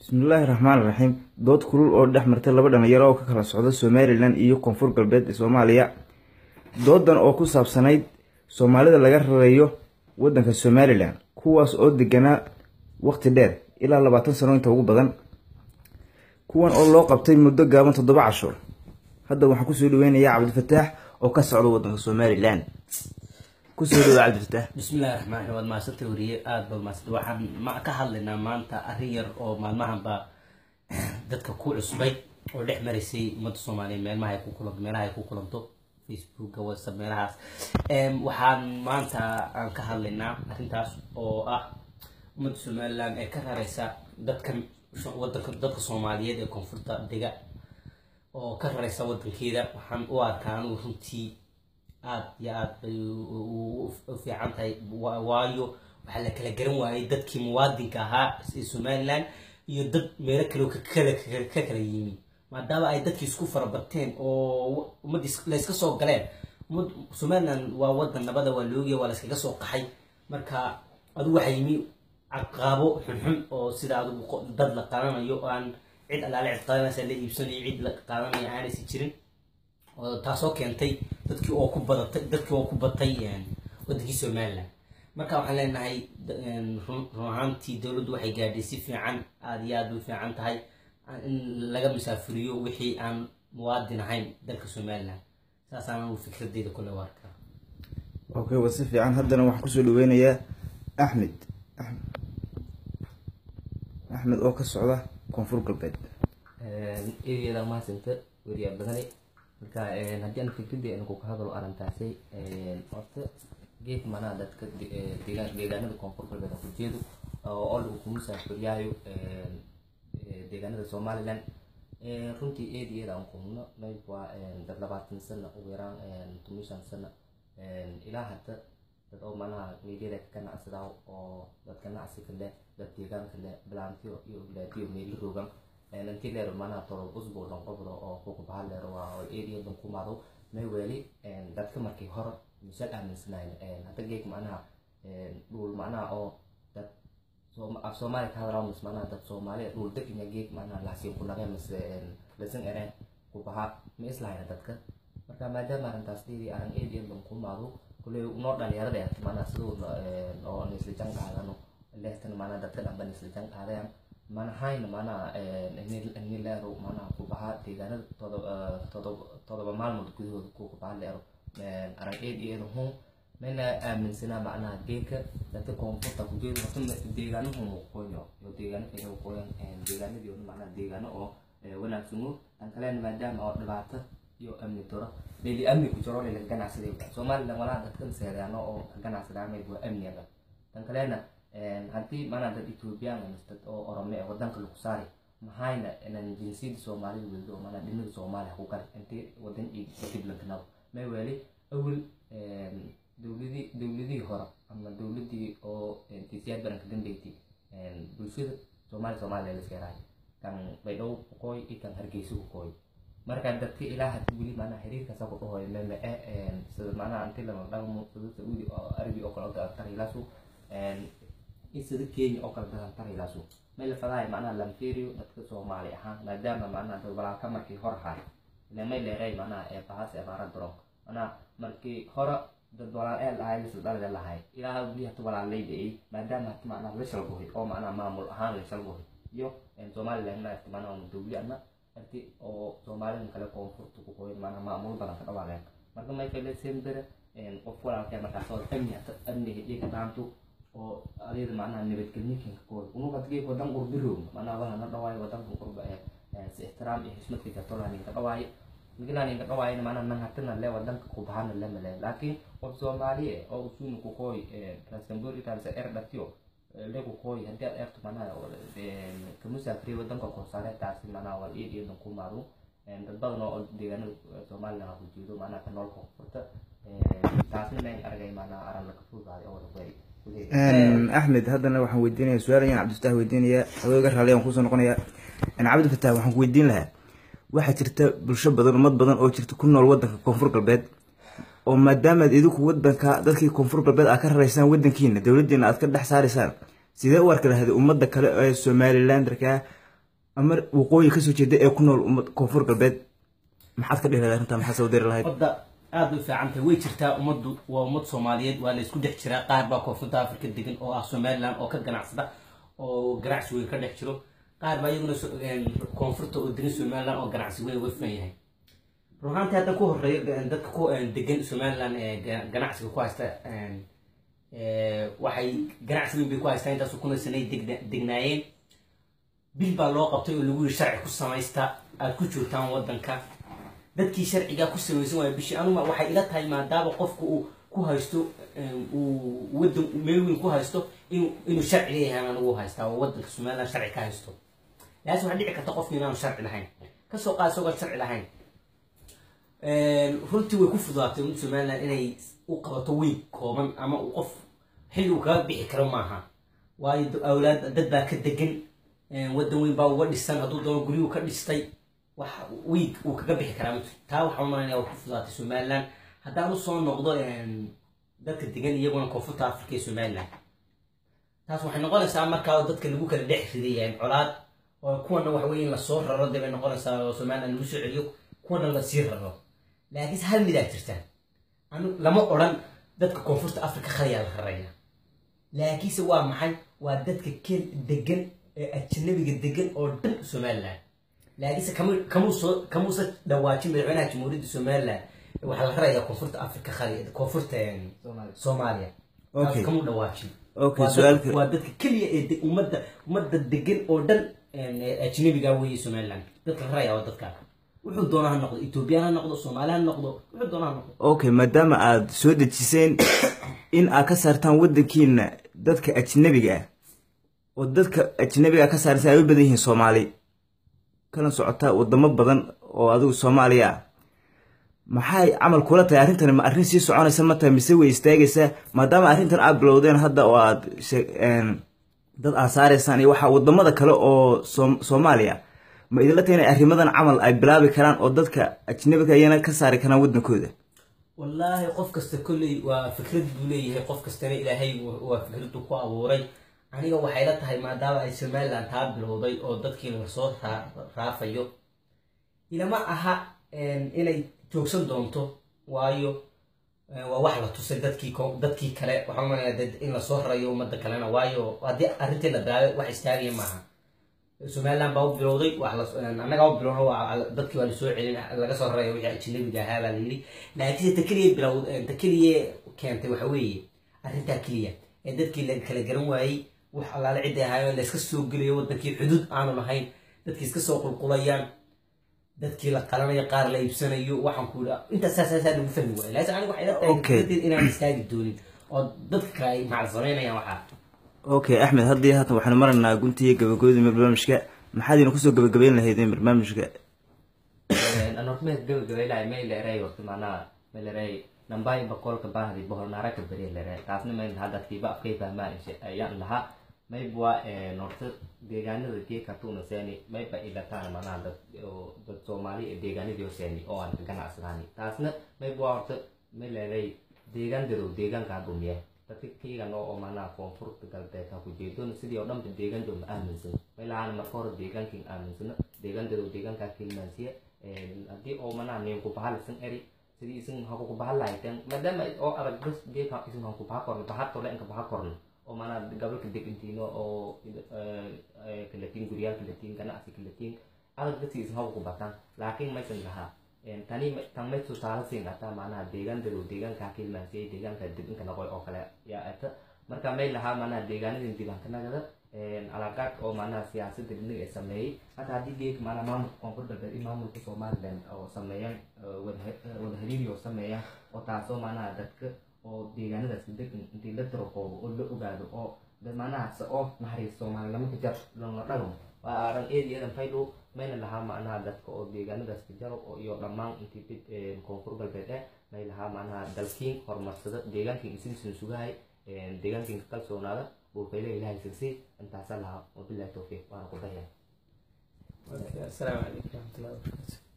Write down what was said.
bismillaahi raxmaani raxiim dood kulul oo dhex martay laba dhalinyaro oo ka kala socda somalilan iyo koonfur galbeed ee soomaaliya doodan oo ku saabsanayd soomaalida laga rarayo wadanka somalilan kuwaas oo deganaa waqti dheer ilaa labaatan sano inta ugu badan kuwan oo loo qabtay muddo gaaban toddoba casho hadda waxaan kusoo dhaweynayaa cabdifataax oo ka socda wadanka somalilan kusoo dhawa cabdifataax bismillahi raxmaan raxiim waad mahadsantay wariye aada baad mahadsantay waxaan ma ka hadlaynaa maanta arrin yar oo maalmahanba dadka ku cusbay oo dhex maraysay ummadda soomaaliyeed meelmaha ay ku kulanto meelaha ay ku kulanto facebooka whatsapp meelahaas waxaan maanta aan ka hadlaynaa arrintaas oo ah ummadda somaliland ee ka raraysa dadka wadanka dadka soomaaliyeed ee koonfurta dega oo ka raraysa wadankeeda waxaan u arkaa anugu runtii aada iyo aada bay u fiican tahay waayo waxaa la kala garan waayay dadkii muwaadinka ahaa ee somaliland iyo dad meelo kale kakala ka kala yimi maadaama ay dadkii isku farabateen oo ummaddii la iska soo galeen ummad somaliland waa wadan nabada waa loogiya waa la iskaga soo qaxay marka adigu waxaa yimi caqaabo xunxun oo sida adigu dad la qaadanayo oo aan cid allaale cid qaadanaysa la iibsanayo cid la qaadanayo aanaysi jirin oo taasoo keentay dadkii oo ku badatay dadkii oo ku batay wadankii somaliland marka waxaan leenahay run ahaantii dowladdu waxay gaadhay si fiican aada iyo aada u fiican tahay in laga musaafuriyo wixii aan muwaadin ahayn dalka somaliland saasaan anu fikradeyda kule u arkaa okay waa si fiican haddana waxaan kusoo dhaweynayaa axmed axmed oo ka socda koonfur galbeed eegeeda mahadsanta weriyaa badane marka haddii aan fikradii anigu ka hadalo arrintaasi horta geed manaa dadka deegaan deegaanada koonfur galbeed aan ku jeedo oo lagu ku musaafiriyaayo deegaanada somaliland runtii eed iyo eed aan kuhubno mayb waa dad labaatan sana ugu yaraan toban shan sana ilaa hadda dad oo manaha meelyada ka ganacsadaa oo dad ganacsiga leh dad deegaanka leh balaantiyo iyo oglaadiyo meeli roogan intii leero manaha tolo usbuuc dhan qobdo oo kuku bahal leero waa oo eed iyo dan kumaado may weli dadka markii hore misal aaminsanayn hadda geeg macnaha dhul macnaha oo dad af soomaali ka hadlaa mis macnaha dad soomaali dhul deginya geeg macnaha laasiin ku nageen mise lasin ereen ku baha ma islahayna dadka marka maadaama arrintaas dheedii arrin eed iyo dan kumaado kuley noo dhalinyarada ee macnaha siduu oo nisla jan qaadano leehtan macnaha dadka dhanba nisla jan qaadayaan manahayn macnaha ini leero macnaha ku baha deegaanada todoba todoba maalmood gudahooda ku baha leero arag eed iyo eed hun mayna aaminsanaa macnaha geedka dadka koonfurta ku jeedo horta deegaanahu muuqooyo iyo deegaano kale muuqooyan deegaanadii oo macnaha deegaano oo wanaagsano tan kalena maadaama oo dhibaato iyo amni daro leeli amni ku jiro leela ganacsaday somaliland walaa dadkan seedaano oo ganacsadaa mayb waa amniga tan kalena haddii macnaha dad ethoobiyan dad oo orome ee wadanka lagu saari maxayna inan jinsiyada soomaalida weldo oo macnaha dhinada soomaaliya ku gal intii wadan iyo diblankanado may weli awel dowladii dowladihii hore ama dowladii oo tisiyaad baranka dambeyti bulshada soomaali soomaaliya la seeraay kan baydhabo ku qooy iyo kan hargeysa ku qooy marka dadka ilaa hadda weli macnaha xiriirkaasa ku dhahoy meme e sida macnaha inti lama dhaqmo sida saudi oo arabi oo kale oo tarilaasu sida kenya oo kale dadan tarilaasu may la fadahay macnaha lamferiyo dadka soomaali ahaan maadaama macnaha dad walaalka markii hore haay ile may leeray macnaha ee bahas ee baara daron macnaha markii hore dad walaal ee lahay lisla dhalida lahay ilaa weli hata walaalayda ay maadaama hata macnaha la shalgohay oo macnaha maamul ahaan la shalgohay iyo somaliland maarta macnaha dowli ama arti oo soomaalida kale koonfurta ku qoyn macnaha maamul badan ka dhawaaqeen marka may kale sembere qof walaalkee markaas oo amni hata amniga iyaga dhaanto oo adeeda macnaha nabadgelyoyinka kooda unuga adgee wadan qurbiroog macnaha waxa na dhawaayo wadanka qurba ee si ixtiraam iyo xishmad fikatola ninka dhawaayo ninka ninka dhawaayo macnaha nan hatana le wadanka ku bahana le male laakiin qof soomaali eh oo usuuna ku qooy rasamburi taasa er dhatiyo le ku qooy haddii aad erto macnaha kamusaafriye wadanka korsaare taasi macnaha waa iid iyo dan ku maado dad badan oo deegaanada somaliland ku jeedo macnaha ka nool koonfurta taasna mayn argay macnaha aran laga fuudaaday oo wada qeeri axmed haddana waxaan weydiinaya su-aal ayaan cabdifataax weydiinaya adooga raali aan kusoo noqonaya cabdifataax waxaan ku weydiin lahaa waxaa jirta bulsho badan ummad badan oo jirta ku nool wadanka koonfur galbeed oo maadaamaad idinku wadanka dadkii koonfur galbeed aad ka raraysaan wadankiina dowladiina aad ka dhex saaraysaan sidee u arki lahayd ummadda kale ee somalilanderka ama waqooyi kasoo jeeda ee ku nool ummad koonfur galbeed maxaad ka dhihi lahayd arrintaa maxaa soo diri lahayd ummadda aada u fiican tahay way jirtaa ummaddu waa ummad soomaaliyeed waa la isku dhex jiraa qaar baa koonfurta afrika degan oo ah somaliland oo ka ganacsada oo ganacsi weyn ka dhex jiro qaar baa iyaguna so- een, koonfurta oo degan somaliland oo ganacsi weyn uga furan yahay run ahaantii hadda ku horeeya een, dadka ku een, degan somaliland ee ga- ganacsiga ku haysta een, ee, waxay ganacsi weyn bay ku haystaan intaasoo kuna sanay degna- degnaayeen bil baa loo qabtay oo lagu yiri sharci ku samaysta aad ku joogtaan wadanka dadkii sharcigaa ku samaysan waaya bishii anuma waxay ila tahay maadaama qofku uu ku haysto een, uu wadan meel weyn ku haysto inuu inuu sharci leeyahay anigu haystaa oo wadanka somaliland sharci ka haysto laakiin waxaa dhici karta qofki inaanu sharci lahayn kasoo qaad isagoo sharci lahayn Een, runtii way ku fududaatay ummadda somaliland inay u qabato weyn kooban ama uu qof xilli uu kaga bixi karo maaha waayo d- awlaad dad baa ka degan een, wadan weyn baa uga dhisan hadduu doono guryuu ka dhistay wax weyn uu kaga bixi karaa ma jirto taa waxaa umalanaya waa ku fududaatay somaliland haddaan usoo noqdo een, dadka degan iyaguna koonfurta afrika ee somaliland taas waxay noqonaysaa markaa oo dadka lagu kala dhex ridayaan colaad oo kuwana wax weeye in lasoo raro dee bay noqonaysaa oo somaliland lagu soo celiyo kuwana lasii raro laakiinse hal midaa jirta anu lama odhan dadka koonfurta afrika khaliyaa la raraya laakiinse waa maxay waa dadka ken degan ee ajanabiga degan oo dhan somaliland laakiinse kama kamuusoo kamuusa dhawaajin madaxweynaha jamhuuriyadda somaliland waxaa la rarayaa koonfurta afrika khali koonfurta een, Soomaaliya. soomaaliya Okay. Taas kamu dhawaajin Okay, Waa dad- su'aalka- waa dadka keliya ee de- ummadda ummadda degan oo dhan een, ee ajnabiga weeye somaliland dadka la raraya waa dadka wuxuu doona ha noqdo ethoobiyan ha noqdo soomaali ha noqdo wuxuu doona ha noqdo okay maadaama aad soo dejiseen in aad ka saartaan wadankiina dadka ajnabiga ah oo dadka ajnabiga ka saaraysa ay u badan yihiin soomaali kana socotaa wadamo badan oo adigu soomaaliya ah maxay camal kula tahay arrintani ma arrin sii soconaysa ma tahay mise way istaagaysaa maadaama arrintan aad bilowdeen hadda oo aad shee- een, dad aad saaraysaan iyo waxaa wadamada kale oo Soom- soomaaliya ma idinla tahay inay arrimadan camal ay bilaabi karaan oo dadka ajnabiga ayana ka saari karaan wadankooda wallaahi qof kasta kolley waa fikrad buu leeyahay qof kastana ilaahay wa- waa fikradu ku abuuray aniga waxay la tahay maadaama ay somaliland taa bilowday oo dadkii lasoo raa- raafayo ilama aha een, inay joogsan doonto waayo een, waa wax la tusay dadkii ko- dadkii kale waxaan umaleyaa dee in lasoo rarayo ummadda kalena waayo haddii arrintii la bilaabay wax istaagaya maaha somaliland baa u bilowday wax la annagaa u bilowna waa dadkii waa lasoo celin laga soo raraya wixii ajnabiga ahaa baa layidhi laakiinse ta keliya bilow ta keliya keentay waxa weeye arrintaa keliya ee dadkii la kala garan waayey wax allaale cidday ahaayeen layska soo gelayo wadankii xuduud aanu lahayn dadkii iska soo qulqulayaan dadkii la qalanayo qaar la iibsanayo waxaan ku idhaa intaas saasaasaa lagu fahmi waaya laakiin aniga waxay la tahay Okay. darteed inaan istaagi doonin oo dadka kale ay macal samaynayaan waxaa okay axmed haddii haatan waxaanu maraynaa guntiga gabagabada barnaamijka maxaad idin kusoo gabagabeyn lahaydeen barnaamijka an horta meel gabagabaylahay may leeray horta macnaha may leeray nambay boqolka baahdi boholnaara ka beriya leeray taasna may lahaa dadkiiba afkay fahmaan insha ayaan lahaa mayba horta deegaanada geeka tuuna seeni mayba ilataan macnaha dad oo dad soomaali ee deegaanadii oo seeni oo aan ka ganacsadaani taasna mayba horta may leeray deegaan darow deegaanka dhumiya dadka kaygan oo macnaha koonfurta galbeed ha ku jeedon sidii oo dhanba deegaan dhow ma aaminsan may lahaan marka hore deegaankin aaminsano deegaan darow deegaankaa kilmaansiya haddii oo macnaha nin ku bahalisan eri sidii isin ha ku bahal lahayteen maadaama oo adag bas geeka isin ha ku baha korno bahatole inka baha korno oo macnaha gabalka degantiino oo kalatiin guryaal kalatiin ganacsi kalatiin adag dadki isin ha ku bataan laakiin maysan lahaa tani tan may tusaale siin kartaa macnaha deegaan dadow deegaankaa kilmaansiya deegaanka dib inka noqoy oo kale yaa ata marka may lahaa macnaha deegaanadin diiwaanka nagada alaaqaad oo macnaha siyaasadda dhinaga ay sameeyey hata haddii geek macnaha maamulka koonfur galbeed iyo maamulka somaliland oo sameeyaan wada hariiri oo sameeyaan oo taasoo macnaha dadka oo deegaanadaas degan intii la darokoobo oo la ogaado oo dad macnaha se oo naxariis soomaalinimo ka jar lona dhago waa aaran eedi eedan faydhow mayna lahaa macnaha dadka oo deegaanadaas ka jaro oo iyo dhammaan intii bid koonfur galbeed eh may lahaa macnaha dalkiin horumarsada deegaankiin isinsin sugahay deegaankiin ka kalsoonaada buufayla ilahay sirsi intaasaa lahaa wabilahi towfiiq waana ku dahya asalaamu calaykum waraxmatullahi wabarakatu